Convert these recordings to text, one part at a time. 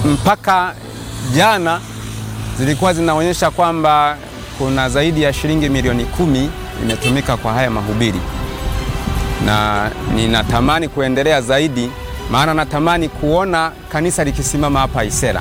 mpaka jana zilikuwa zinaonyesha kwamba kuna zaidi ya shilingi milioni kumi imetumika kwa haya mahubiri, na ninatamani kuendelea zaidi, maana natamani kuona kanisa likisimama hapa Isera,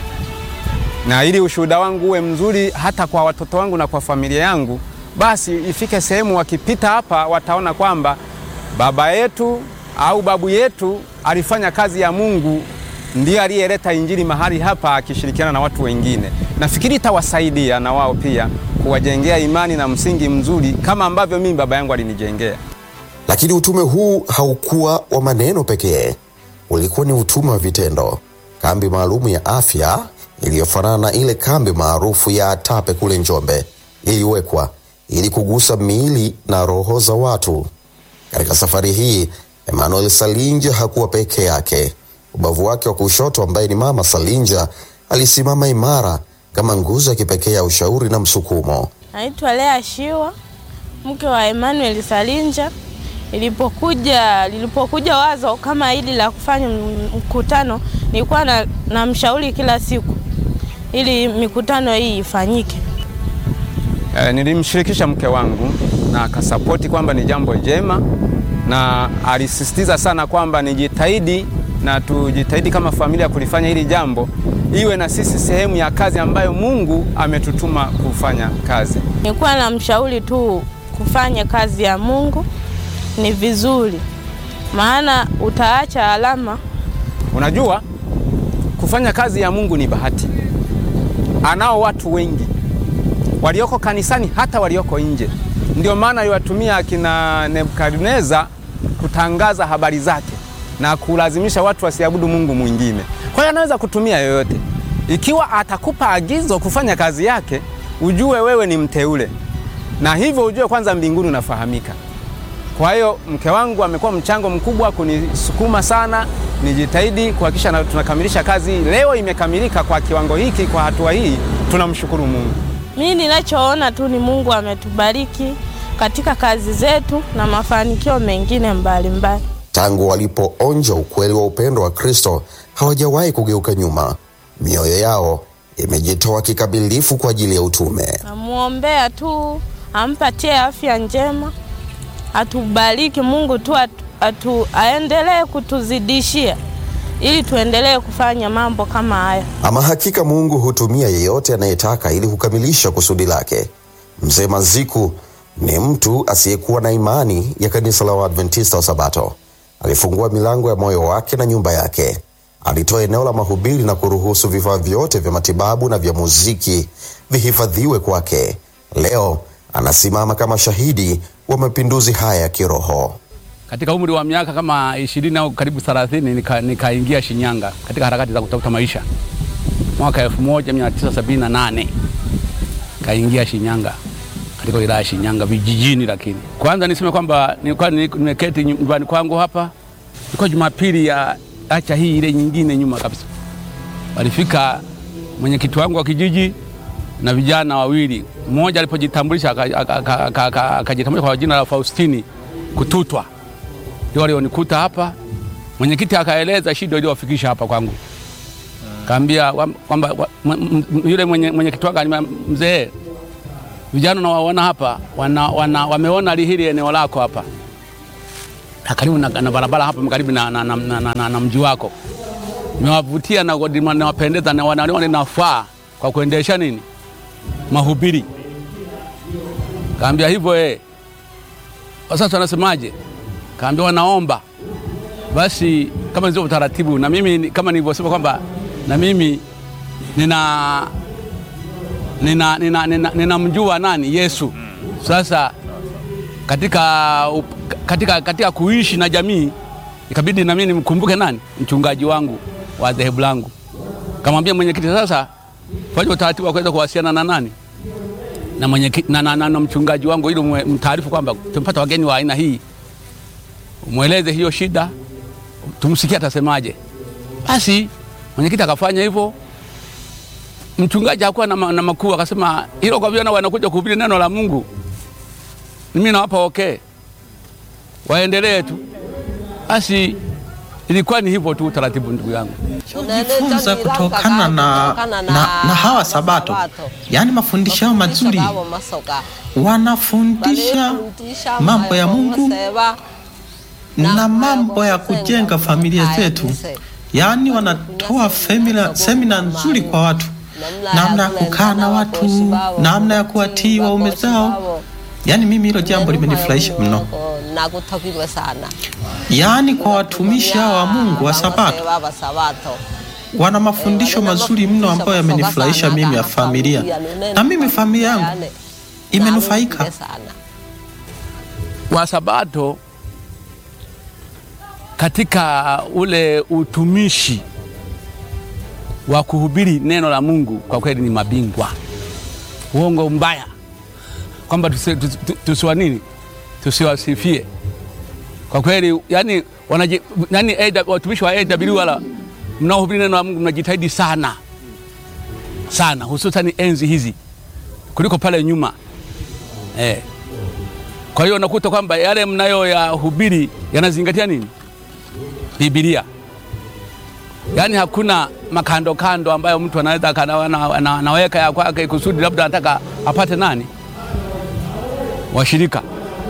na ili ushuhuda wangu uwe mzuri hata kwa watoto wangu na kwa familia yangu, basi ifike sehemu wakipita hapa wataona kwamba baba yetu au babu yetu alifanya kazi ya Mungu, ndiye aliyeleta injili mahali hapa akishirikiana na watu wengine. Nafikiri itawasaidia na wao pia kuwajengea imani na msingi mzuri kama ambavyo mimi baba yangu alinijengea. Lakini utume huu haukuwa wa maneno pekee, ulikuwa ni utume wa vitendo. Kambi maalumu ya afya iliyofanana na ile kambi maarufu ya Atape kule Njombe iliwekwa ili kugusa miili na roho za watu. Katika safari hii, Emmanuel Salinja hakuwa peke yake. Ubavu wake wa kushoto, ambaye ni mama Salinja, alisimama imara kama nguzo ya kipekee ya ushauri na msukumo. Naitwa Lea Shiwa, mke wa Emmanuel Salinja. Ilipokuja lilipokuja wazo kama hili la kufanya mkutano, nilikuwa na, na mshauri kila siku ili mikutano hii ifanyike. E, nilimshirikisha mke wangu na akasapoti kwamba ni jambo jema, na alisisitiza sana kwamba nijitahidi na tujitahidi kama familia kulifanya hili jambo iwe na sisi sehemu ya kazi ambayo Mungu ametutuma kufanya kazi. Nilikuwa na mshauri tu kufanya kazi ya Mungu ni vizuri, maana utaacha alama. Unajua, kufanya kazi ya Mungu ni bahati. Anao watu wengi walioko kanisani, hata walioko nje. Ndio maana aliwatumia akina Nebukadneza kutangaza habari zake na kulazimisha watu wasiabudu Mungu mwingine. Kwa hiyo anaweza kutumia yoyote. Ikiwa atakupa agizo kufanya kazi yake, ujue wewe ni mteule, na hivyo ujue kwanza mbinguni unafahamika. Kwa hiyo mke wangu amekuwa mchango mkubwa kunisukuma sana nijitahidi kuhakikisha tunakamilisha kazi. Leo imekamilika kwa kiwango hiki, kwa hatua hii, tunamshukuru Mungu. Mimi ninachoona tu ni Mungu ametubariki katika kazi zetu na mafanikio mengine mbalimbali mbali. Tangu walipoonja ukweli wa upendo wa Kristo hawajawahi kugeuka nyuma. Mioyo yao imejitoa kikamilifu kwa ajili ya utume. Namuombea tu ampatie afya njema, atubariki Mungu tu atu, atu, aendelee kutuzidishia ili tuendelee kufanya mambo kama haya. Ama hakika Mungu hutumia yeyote anayetaka ili kukamilisha kusudi lake. Mzee Maziku ni mtu asiyekuwa na imani ya kanisa la Waadventista wa Sabato. Alifungua milango ya moyo wake na nyumba yake. Alitoa eneo la mahubiri na kuruhusu vifaa vyote vya matibabu na vya muziki vihifadhiwe kwake. Leo anasimama kama shahidi wa mapinduzi haya ya kiroho. Katika umri wa miaka kama ishirini au karibu thelathini nikaingia nika Shinyanga katika harakati za kutafuta maisha. Mwaka 1978 kaingia Shinyanga katika wilaya ya Shinyanga vijijini. Lakini kwanza niseme kwamba nilikuwa nimeketi nyumbani kwangu hapa, ilikuwa Jumapili ya acha hii ile nyingine nyuma kabisa, walifika mwenyekiti wangu wa kijiji na vijana wawili. Mmoja alipojitambulisha akajitambulisha kwa jina la Faustini Kututwa, ndio walionikuta hapa. Mwenyekiti akaeleza shida iliyowafikisha hapa kwangu, kaambia kwamba yule mwenyekiti wangu alimwambia, mzee, vijana nawaona hapa wana, wana, wameona hili eneo lako hapa karibu na, na barabara hapa karibu na, na, na, na, na, na mji wako mewavutia na nawapendeza na wanaona inafaa kwa kuendesha nini mahubiri. Kaambia hivyo eh. Sasa wanasemaje? Kaambia wanaomba basi, kama ndio utaratibu, na mimi kama nilivyosema kwamba na mimi nina nina ninamjua nina, nina nani Yesu. Sasa katika, katika, katika kuishi na jamii ikabidi na mimi nimkumbuke nani mchungaji wangu wa dhehebu langu. Kamwambia mwenyekiti, sasa fanya utaratibu wa kuweza kuwasiliana na nani na mwenyekiti na, na, na, na mchungaji wangu ili mtaarifu kwamba tumepata wageni wa aina hii, umweleze hiyo shida, tumsikie atasemaje. Basi mwenyekiti akafanya hivyo. Mchungaji hakuwa na, na makuu, akasema hilo kwa vijana wanakuja kuhubiri neno la Mungu, mimi nawapa okay, waendelee tu. Basi Ilikuwa ni hivyo tu utaratibu, ndugu yangu. jifunza kutokana na, na, na hawa Sabato, yaani mafundisho yao mazuri, wanafundisha mambo ya Mungu na mambo ya kujenga familia zetu, yaani wanatoa semina, semina nzuri kwa watu, namna ya kukaa na watu, namna ya kuwatii waume zao. Yaani mimi hilo jambo limenifurahisha mno, yaani kwa watumishi hao wa Mungu wa Sabato wana mafundisho mazuri mno ambayo yamenifurahisha mimi ya familia, na mimi familia yangu imenufaika. Wasabato katika ule utumishi wa kuhubiri neno la Mungu kwa kweli ni mabingwa. Uongo mbaya kwamba tusiwa tusi, tusi nini tusiwasifie kwa kweli, yani wanaji, yani watumishi wa AW wala mnaohubiri neno la Mungu mnajitahidi sana sana, hususan enzi hizi kuliko pale nyuma eh. Kwa hiyo unakuta kwamba yale mnayoyahubiri yanazingatia nini? Biblia. Yaani hakuna makando kando ambayo mtu anaweza anaweka ya kwake kusudi labda anataka apate nani washirika.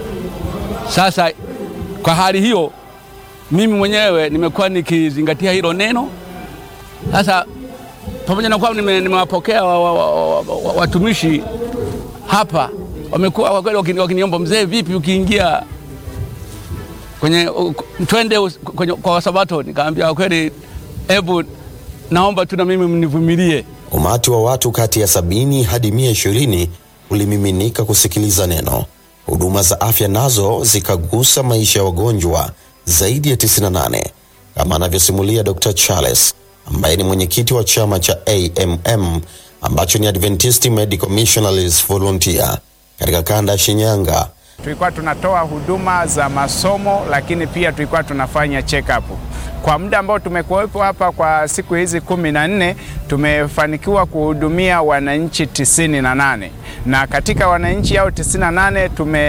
Sasa kwa hali hiyo, mimi mwenyewe nimekuwa nikizingatia hilo neno. Sasa pamoja na kwamba nimewapokea watumishi wa, wa, wa, wa, hapa wamekuwa kwa kweli wakiniomba, mzee, vipi ukiingia kwenye twende kwenye, kwa Wasabato? Nikaambia kwa kweli, hebu naomba tu na mimi mnivumilie. Umati wa watu kati ya sabini hadi mia ishirini ulimiminika kusikiliza neno. Huduma za afya nazo zikagusa maisha ya wagonjwa zaidi ya 98 kama anavyosimulia Dr. Charles ambaye ni mwenyekiti wa chama cha AMM ambacho ni Adventist Medical Missionaries Volunteer katika kanda ya Shinyanga. Tulikuwa tunatoa huduma za masomo, lakini pia tulikuwa tunafanya check up. Kwa muda ambao tumekuwepo hapa kwa siku hizi kumi na nne tumefanikiwa kuhudumia wananchi tisini na nane na katika wananchi hao tisini na nane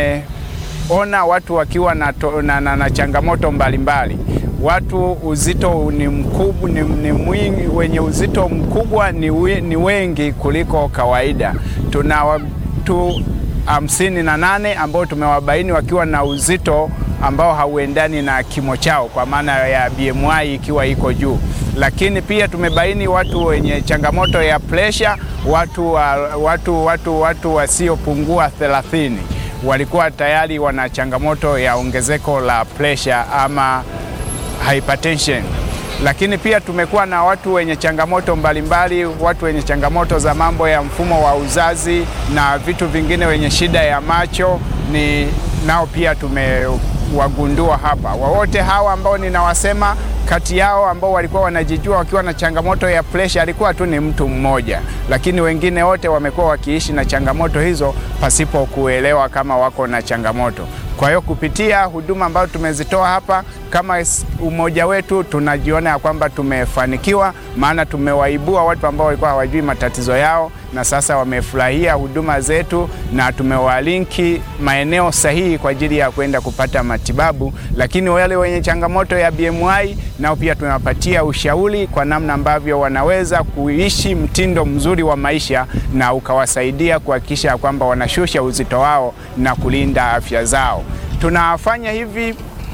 tumeona watu wakiwa na, to, na, na, na changamoto mbalimbali mbali. Watu uzito ni mkubwa, ni, ni mwingi, wenye uzito mkubwa ni, ni wengi kuliko kawaida. Tuna watu hamsini na nane ambao tumewabaini wakiwa na uzito ambao hauendani na kimo chao kwa maana ya BMI ikiwa iko juu, lakini pia tumebaini watu wenye changamoto ya presha, watu, watu, watu, watu wasiopungua thelathini walikuwa tayari wana changamoto ya ongezeko la presha ama hypertension lakini pia tumekuwa na watu wenye changamoto mbalimbali mbali, watu wenye changamoto za mambo ya mfumo wa uzazi na vitu vingine, wenye shida ya macho ni nao pia tumewagundua hapa. Wawote hawa ambao ninawasema, kati yao ambao walikuwa wanajijua wakiwa na changamoto ya presha alikuwa tu ni mtu mmoja, lakini wengine wote wamekuwa wakiishi na changamoto hizo pasipo kuelewa kama wako na changamoto. Kwa hiyo kupitia huduma ambazo tumezitoa hapa kama umoja wetu, tunajiona ya kwamba tumefanikiwa, maana tumewaibua watu ambao walikuwa hawajui matatizo yao, na sasa wamefurahia huduma zetu, na tumewalinki maeneo sahihi kwa ajili ya kwenda kupata matibabu. Lakini wale wenye changamoto ya BMI nao pia tunawapatia ushauri kwa namna ambavyo wanaweza kuishi mtindo mzuri wa maisha na ukawasaidia kuhakikisha kwamba wanashusha uzito wao na kulinda afya zao. Tunafanya hivi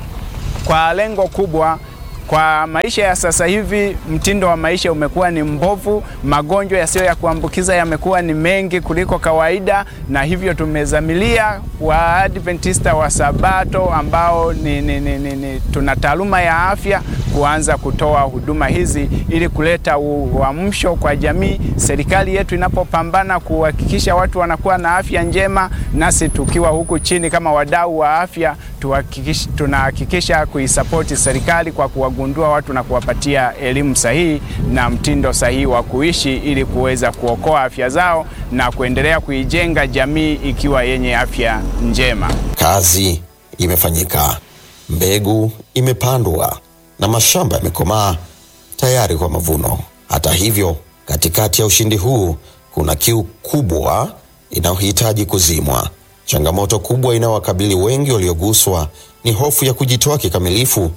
kwa lengo kubwa. Kwa maisha ya sasa hivi, mtindo wa maisha umekuwa ni mbovu, magonjwa yasiyo ya kuambukiza yamekuwa ni mengi kuliko kawaida, na hivyo tumezamilia Waadventista wa Sabato ambao ni, ni, ni, ni, ni, tuna taaluma ya afya kuanza kutoa huduma hizi ili kuleta uamsho kwa jamii. Serikali yetu inapopambana kuhakikisha watu wanakuwa na afya njema, nasi tukiwa huku chini kama wadau wa afya tunahakikisha kuisapoti serikali kwa kuwagundua watu na kuwapatia elimu sahihi na mtindo sahihi wa kuishi ili kuweza kuokoa afya zao na kuendelea kuijenga jamii ikiwa yenye afya njema. Kazi imefanyika, mbegu imepandwa na mashamba yamekomaa tayari kwa mavuno. Hata hivyo, katikati ya ushindi huu kuna kiu kubwa inayohitaji kuzimwa. Changamoto kubwa inayowakabili wengi walioguswa ni hofu ya kujitoa kikamilifu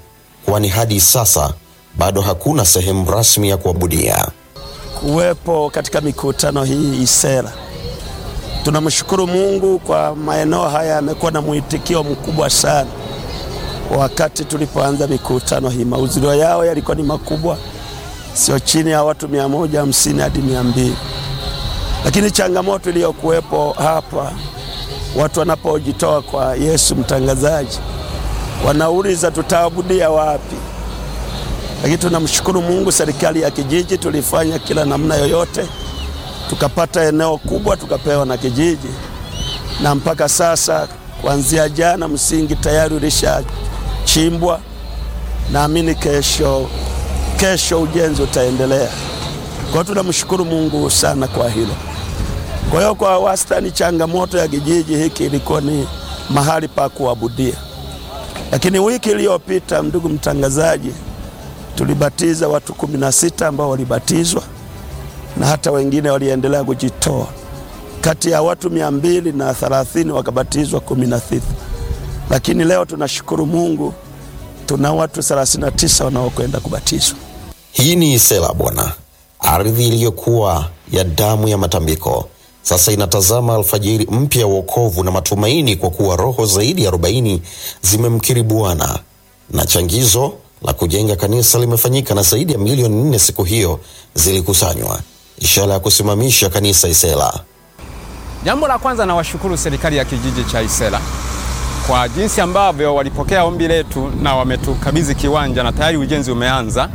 kwani hadi sasa bado hakuna sehemu rasmi ya kuabudia. kuwepo katika mikutano hii Isera. Tunamshukuru Mungu kwa maeneo haya yamekuwa na mwitikio mkubwa sana. Wakati tulipoanza mikutano hii, mahudhurio yao yalikuwa ni makubwa, sio chini ya watu mia moja hamsini hadi mia mbili. Lakini changamoto iliyokuwepo hapa, watu wanapojitoa kwa Yesu mtangazaji, wanauliza tutaabudia wapi? Lakini tunamshukuru Mungu, serikali ya kijiji tulifanya kila namna yoyote, tukapata eneo kubwa, tukapewa na kijiji, na mpaka sasa kuanzia jana msingi tayari ulishachimbwa. Naamini kesho kesho ujenzi utaendelea. Kwa hiyo tunamshukuru Mungu sana kwa hilo. Kwa hiyo kwa wastani, changamoto ya kijiji hiki ilikuwa ni mahali pa kuabudia, lakini wiki iliyopita, ndugu mtangazaji, tulibatiza watu kumi na sita ambao walibatizwa na hata wengine waliendelea kujitoa. Kati ya watu mia mbili na thelathini wakabatizwa kumi na sita, lakini leo tunashukuru Mungu tuna watu 39 wanaokwenda kubatizwa. Hii ni Isela Bwana, ardhi iliyokuwa ya damu ya matambiko, sasa inatazama alfajiri mpya ya wokovu na matumaini, kwa kuwa roho zaidi ya 40 zimemkiri Bwana na changizo la kujenga kanisa limefanyika na zaidi ya milioni nne siku hiyo zilikusanywa, ishara ya kusimamisha kanisa Isela. Jambo la kwanza nawashukuru serikali ya kijiji cha Isela kwa jinsi ambavyo walipokea ombi letu na wametukabidhi kiwanja na tayari ujenzi umeanza.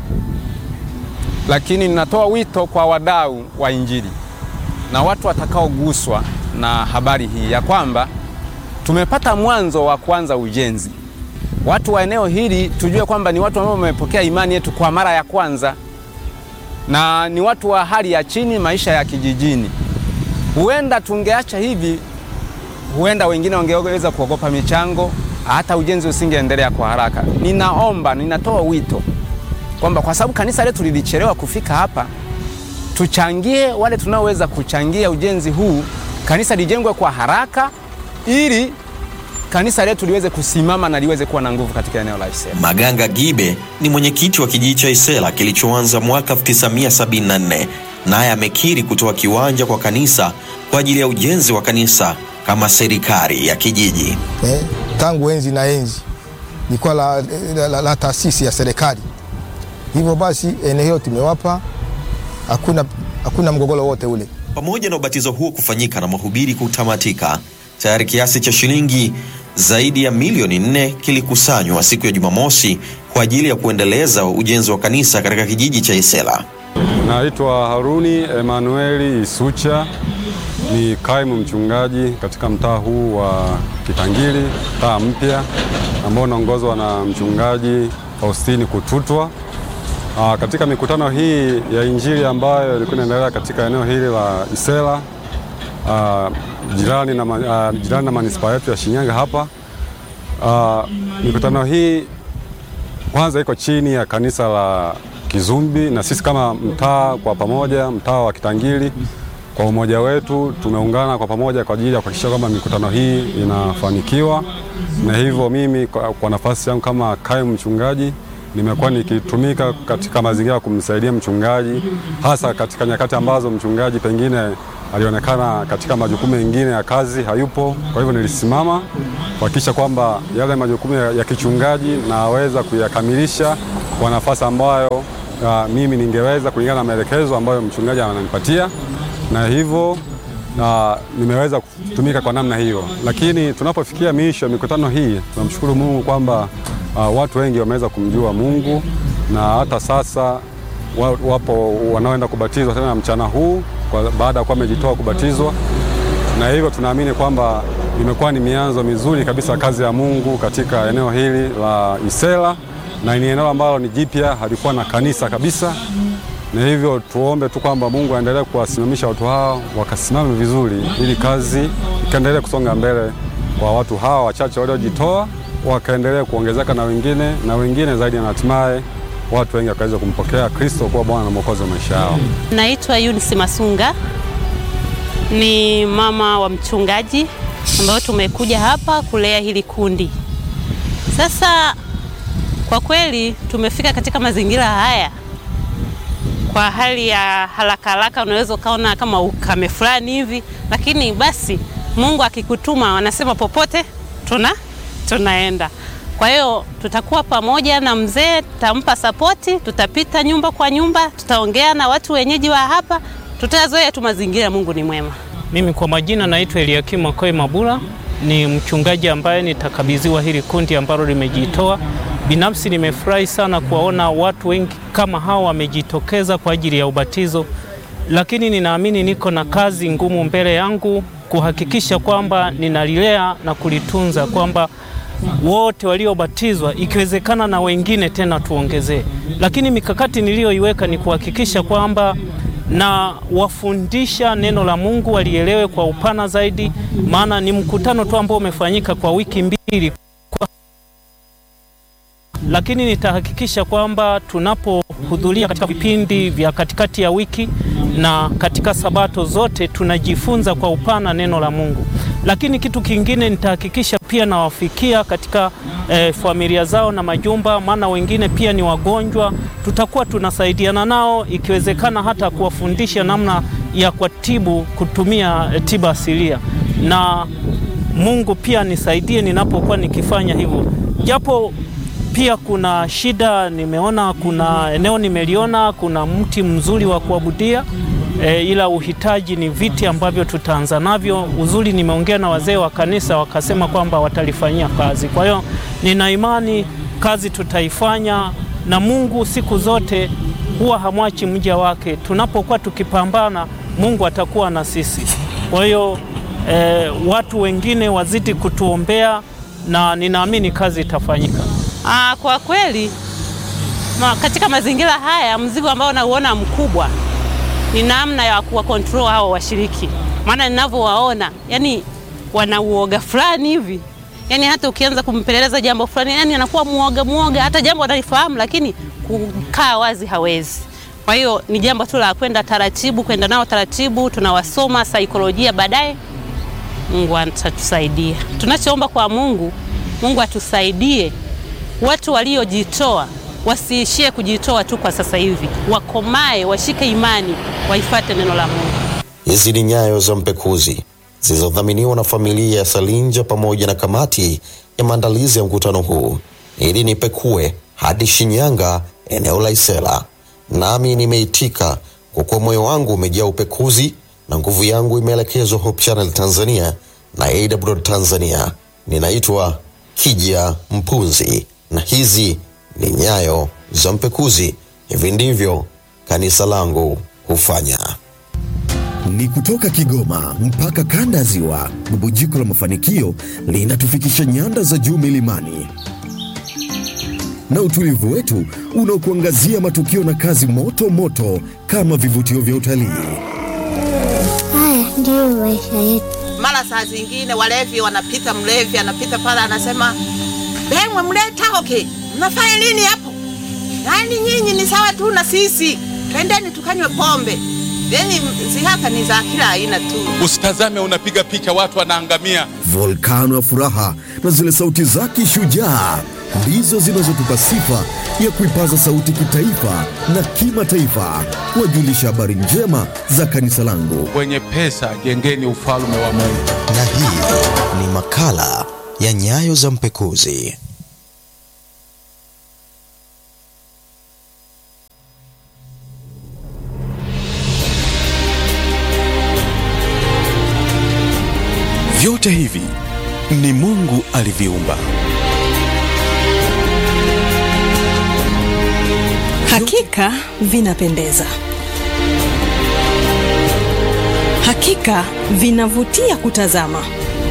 Lakini ninatoa wito kwa wadau wa Injili na watu watakaoguswa na habari hii ya kwamba tumepata mwanzo wa kuanza ujenzi. Watu wa eneo hili tujue kwamba ni watu ambao wamepokea imani yetu kwa mara ya kwanza, na ni watu wa hali ya chini, maisha ya kijijini. Huenda tungeacha hivi huenda wengine wangeweza kuogopa michango, hata ujenzi usingeendelea kwa haraka. Ninaomba, ninatoa wito kwamba kwa sababu kanisa letu lilichelewa kufika hapa, tuchangie wale tunaoweza kuchangia ujenzi huu, kanisa lijengwe kwa haraka ili kanisa letu liweze kusimama na liweze kuwa na nguvu katika eneo la Isela. Maganga Gibe ni mwenyekiti wa kijiji cha Isela kilichoanza mwaka 1974 naye amekiri kutoa kiwanja kwa kanisa kwa ajili ya ujenzi wa kanisa kama serikali ya kijiji. eh, tangu enzi na enzi ilikuwa la, la, la, la taasisi ya serikali. Hivyo basi eneo hilo tumewapa, hakuna, hakuna mgogoro wote ule. Pamoja na ubatizo huo kufanyika na mahubiri kutamatika, tayari kiasi cha shilingi zaidi ya milioni nne kilikusanywa siku ya Jumamosi kwa ajili ya kuendeleza ujenzi wa kanisa katika kijiji cha Isela. Naitwa Haruni Emanueli Isucha, ni kaimu mchungaji katika mtaa huu wa Kitangili, mtaa mpya ambao unaongozwa na mchungaji Faustini Kututwa. Aa, katika mikutano hii ya Injili ambayo ilikuwa inaendelea katika eneo hili la Isela aa, jirani na, ma- aa, jirani na manispaa yetu ya Shinyanga hapa. Aa, mikutano hii kwanza iko chini ya kanisa la Kizumbi na sisi kama mtaa kwa pamoja, mtaa wa Kitangili kwa umoja wetu tumeungana kwa pamoja kwa ajili ya kuhakikisha kwamba mikutano hii inafanikiwa, na hivyo mimi kwa, kwa nafasi yangu kama kaimu mchungaji nimekuwa nikitumika katika mazingira ya kumsaidia mchungaji, hasa katika nyakati ambazo mchungaji pengine alionekana katika majukumu mengine ya kazi hayupo. Kwa hivyo nilisimama kuhakikisha kwamba yale majukumu ya, ya kichungaji naweza kuyakamilisha kwa nafasi ambayo uh, mimi ningeweza kulingana na maelekezo ambayo mchungaji ananipatia, na hivyo na nimeweza kutumika kwa namna hiyo. Lakini tunapofikia miisho ya mikutano hii, tunamshukuru Mungu kwamba uh, watu wengi wameweza kumjua Mungu na hata sasa wa- wapo wanaoenda kubatizwa tena mchana huu kwa, baada ya kuwa wamejitoa kubatizwa, na hivyo tunaamini kwamba imekuwa ni mianzo mizuri kabisa kazi ya Mungu katika eneo hili la Isela, na ni eneo ambalo ni jipya, halikuwa na kanisa kabisa, na hivyo tuombe tu kwamba Mungu aendelee kuwasimamisha watu hao wakasimame vizuri, ili kazi ikaendelee kusonga mbele kwa watu hawa wachache waliojitoa, wakaendelee kuongezeka na wengine na wengine zaidi, na hatimaye watu wengi wakaweza kumpokea Kristo kuwa Bwana na Mwokozi wa maisha yao. Naitwa Eunice Masunga, ni mama wa mchungaji ambayo tumekuja hapa kulea hili kundi. Sasa Kwa kweli tumefika katika mazingira haya kwa hali ya haraka haraka, unaweza ukaona kama ukame fulani hivi, lakini basi Mungu akikutuma, wanasema popote tuna tunaenda. Kwa hiyo tutakuwa pamoja na mzee, tutampa sapoti, tutapita nyumba kwa nyumba, tutaongea na watu wenyeji wa hapa, tutayazoea tu mazingira. Mungu ni mwema. Mimi kwa majina naitwa Eliakim Makoe Mabula, ni mchungaji ambaye nitakabidhiwa hili kundi ambalo limejitoa. Binafsi nimefurahi sana kuwaona watu wengi kama hao wamejitokeza kwa ajili ya ubatizo, lakini ninaamini niko na kazi ngumu mbele yangu kuhakikisha kwamba ninalilea na kulitunza, kwamba wote waliobatizwa ikiwezekana na wengine tena tuongezee. Lakini mikakati niliyoiweka ni kuhakikisha kwamba na wafundisha neno la Mungu walielewe kwa upana zaidi, maana ni mkutano tu ambao umefanyika kwa wiki mbili kwa... lakini nitahakikisha kwamba tunapohudhuria katika vipindi vya katikati ya wiki na katika sabato zote tunajifunza kwa upana neno la Mungu. Lakini kitu kingine nitahakikisha pia nawafikia katika eh, familia zao na majumba, maana wengine pia ni wagonjwa. Tutakuwa tunasaidiana nao, ikiwezekana hata kuwafundisha namna ya kuwatibu kutumia eh, tiba asilia, na Mungu pia nisaidie ninapokuwa nikifanya hivyo, japo pia kuna shida. Nimeona kuna eneo nimeliona kuna mti mzuri wa kuabudia e, ila uhitaji ni viti ambavyo tutaanza navyo. Uzuri, nimeongea na wazee wa kanisa wakasema kwamba watalifanyia kazi. Kwa hiyo nina imani kazi tutaifanya, na Mungu siku zote huwa hamwachi mja wake. Tunapokuwa tukipambana, Mungu atakuwa na sisi. Kwa hiyo e, watu wengine wazidi kutuombea na ninaamini kazi itafanyika. Aa, kwa kweli ma, katika mazingira haya mzigo ambao nauona mkubwa ni namna ya kuwa control hao washiriki, maana ninavyowaona, yani wana uoga fulani hivi, yani hata ukianza kumpeleleza jambo fulani, yani anakuwa muoga muoga, hata jambo analifahamu, lakini kukaa wazi hawezi. Kwa hiyo ni jambo tu la kwenda taratibu, kwenda nao taratibu, tunawasoma saikolojia, baadaye Mungu atatusaidia. Tunachoomba kwa Mungu, Mungu atusaidie watu waliojitoa wasiishie kujitoa tu kwa sasa hivi, wakomae, washike imani, waifate neno la Mungu. Hizi ni nyayo za mpekuzi zilizodhaminiwa na familia ya Salinja pamoja na kamati ya maandalizi ya mkutano huu ili nipekue hadi Shinyanga, eneo la Isela. Nami nimeitika kwa kuwa moyo wangu umejaa upekuzi na nguvu yangu imeelekezwa Hope Channel Tanzania na AWR Tanzania. Ninaitwa Kija Mpunzi na hizi ni nyayo za mpekuzi. Hivi ndivyo kanisa langu hufanya. Ni kutoka Kigoma mpaka kanda ya Ziwa, bubujiko la mafanikio linatufikisha nyanda za juu milimani, na utulivu wetu unaokuangazia matukio na kazi moto moto kama vivutio vya utalii. Haya ndiyo maisha yetu. Mara saa zingine walevi wanapita, mlevi anapita pale anasema, bengwe mleta hoke, mnafanya nini hapo? Yaani nyinyi ni sawa tu na sisi, twendeni tukanywe pombe. Yani zihaka ni za kila aina tu. Usitazame unapiga picha watu wanaangamia. Volkano ya furaha na zile sauti zake shujaa ndizo zinazotupa sifa ya kuipaza sauti kitaifa na kimataifa, kuwajulisha habari njema za kanisa langu. Wenye pesa jengeni ufalme wa Mungu. Na hii ni makala ya nyayo za mpekuzi. Vyote hivi ni Mungu aliviumba. Hakika vinapendeza, hakika vinavutia kutazama.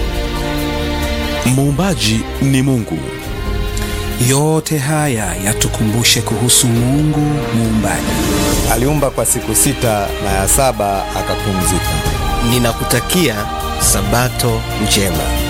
Muumbaji ni Mungu. Yote haya yatukumbushe kuhusu Mungu muumbaji. Aliumba kwa siku sita na ya saba akapumzika. Ninakutakia Sabato njema.